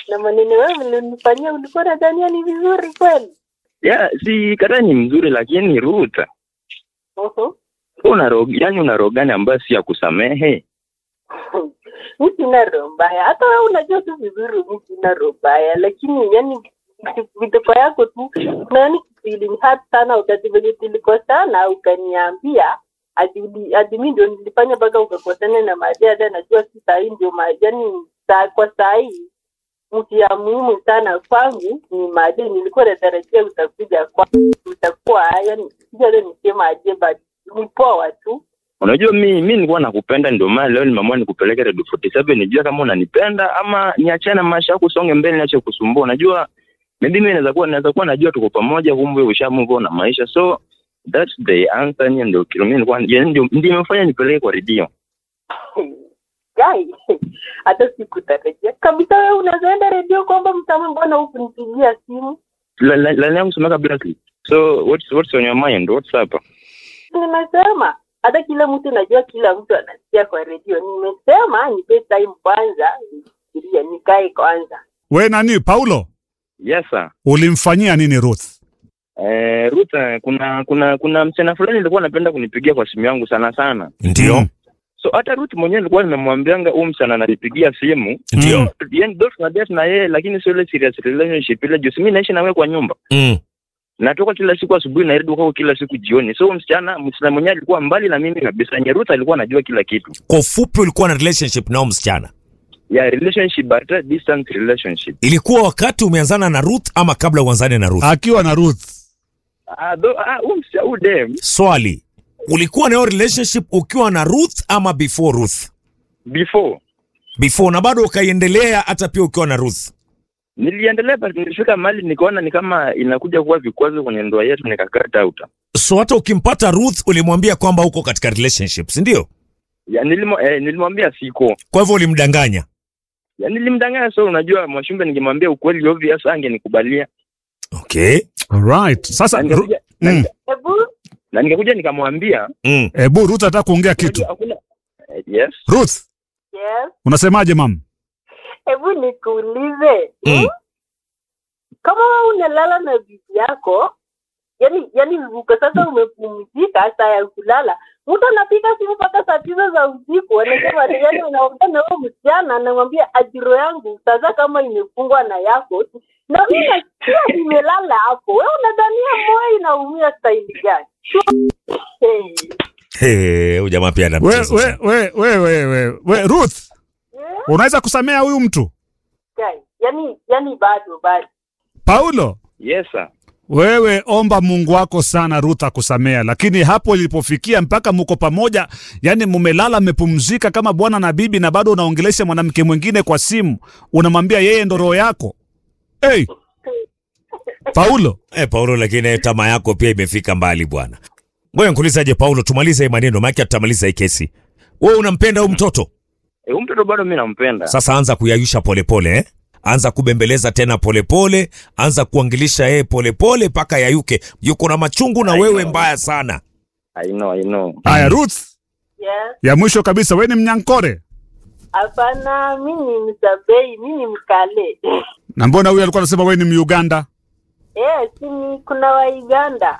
na maneno wewe mlinifanyia, ulikuwa nadhania ni vizuri kweli? ya si kata ni mzuri lakini Ruth Mhm. una roho yani una roho gani ambayo si ya kusamehe mi sina roho mbaya, hata wewe unajua tu vizuri mi sina roho mbaya, lakini yani vituko yako tu nani feeling hurt sana wakati venye tulikosana ukaniambia ati uli- ati mi ndio nilifanya mpaka ukakosana na Majada. Najua si sahii ndio ma- yani saa kwa sahii mtu ya muhimu sana kwangu ni Made. Nilikuwa natarajia utakuja kwa utakuwa yani sijale nisema aje, but ni poa tu unajua mi mi nilikuwa nakupenda ndio maana leo nimeamua nikupeleke redio 47 nijue kama unanipenda ama niachane na maisha yako usonge mbele niache kusumbua unajua maybe mimi naweza kuwa naweza kuwa najua tuko pamoja kumbe usha move on na maisha so that's the answer ni ndio kilo mimi nilikuwa yani ndio ndio imefanya nipeleke kwa redio Gai, hata sikutarajia kabisa. Wewe unazoenda redio kwamba mtama, mbona hukunipigia simu? la la la yangu semeka Blackley so what's what's on your mind what's up Nimesema hata kila mtu najua, kila mtu anasikia kwa redio. Nimesema nipe time kwanza, nifikirie, nikae kwanza. We nani Paulo, yes sir ulimfanyia nini Ruth? Eh, Ruth, eh, kuna kuna kuna msichana fulani nilikuwa napenda kunipigia kwa simu yangu sana sana. Ndio. Mm. So hata Ruth mwenyewe nilikuwa nimemwambianga huyu msichana ananipigia simu. Ndio. Mm. Yaani ndio tuna date na yeye lakini sio ile serious relationship ile juu mimi naishi na wewe kwa nyumba. Mm. Natoka kila siku asubuhi na narudi kwako kila siku jioni. So huyu msichana msichana mwenyewe alikuwa mbali na mimi kabisa. Nye Ruth alikuwa anajua kila kitu. Kwa ufupi ulikuwa na relationship nao msichana. Yeah, relationship but a distance relationship. Ilikuwa wakati umeanzana na Ruth ama kabla uanzane na Ruth? Akiwa na Ruth. Ah, do ah huyu msichana huyu dem Swali. Ulikuwa na hiyo relationship ukiwa na Ruth ama before Ruth? before Before na bado ukaiendelea hata pia ukiwa na Ruth. niliendelea but nilifika mahali nikaona ni kama inakuja kuwa vikwazo kwenye ndoa yetu nikakata out. So hata ukimpata Ruth ulimwambia kwamba uko katika relationship, si ndio? Ya, nilimo, eh, nilimwambia siko Kwa hivyo ulimdanganya. ya, nilimdanganya. So unajua Mwashumbe, ningemwambia ukweli obvious angenikubalia Okay. Alright. Sasa na Ru- ningekuja na mm. nika- Hebu na ningekuja nikamwambia Mm. Ebu Ruth anataka kuongea kitu. unajua hakuna eh, yes Ruth, yes, unasemaje mam? hebu nikuulize Mm. kama wewe unalala na bibi yako yani yani uko sasa umepumzika saa ya kulala mtu anapiga simu mpaka saa tisa za usiku anasema yani unaongea na huyo msichana anamwambia ajiro yangu sasa kama imefungwa na yako na mi nasikia nimelala hapo we unadhania moyo inaumia staili gani hey. Hey, huyu jamaa pia ana We, mchezo we, sana. we, we, we, we, we, Ruth, yeah. unaweza kusamea huyu mtu? guy. yani yani bado bado Paulo, yes sir wewe omba Mungu wako sana Ruth akusamea, lakini hapo ilipofikia mpaka muko pamoja, yani mumelala mmepumzika kama bwana na bibi, na bado unaongelesha mwanamke mwingine kwa simu, unamwambia yeye ndo roho yako. Hey, Paulo, Eh, Paulo, lakini tamaa yako pia imefika mbali bwana. Ngoja nikuulizaje Paulo, tumalize hii maneno maana tutamaliza hii kesi. Wewe unampenda huyu mtoto? eh, huyu mtoto bado mimi nampenda Sasa anza kuyayusha polepole eh? Anza kubembeleza tena polepole pole, anza kuangilisha yeye polepole mpaka yayuke. Yuko na machungu na I wewe know. mbaya sana. I know I know haya Ruth, yes. ya mwisho kabisa, we ni mnyankore hapana mi ni msabei mi ni mkale na mbona huyu alikuwa anasema we ni Muganda? Eh, si ni kuna Waiganda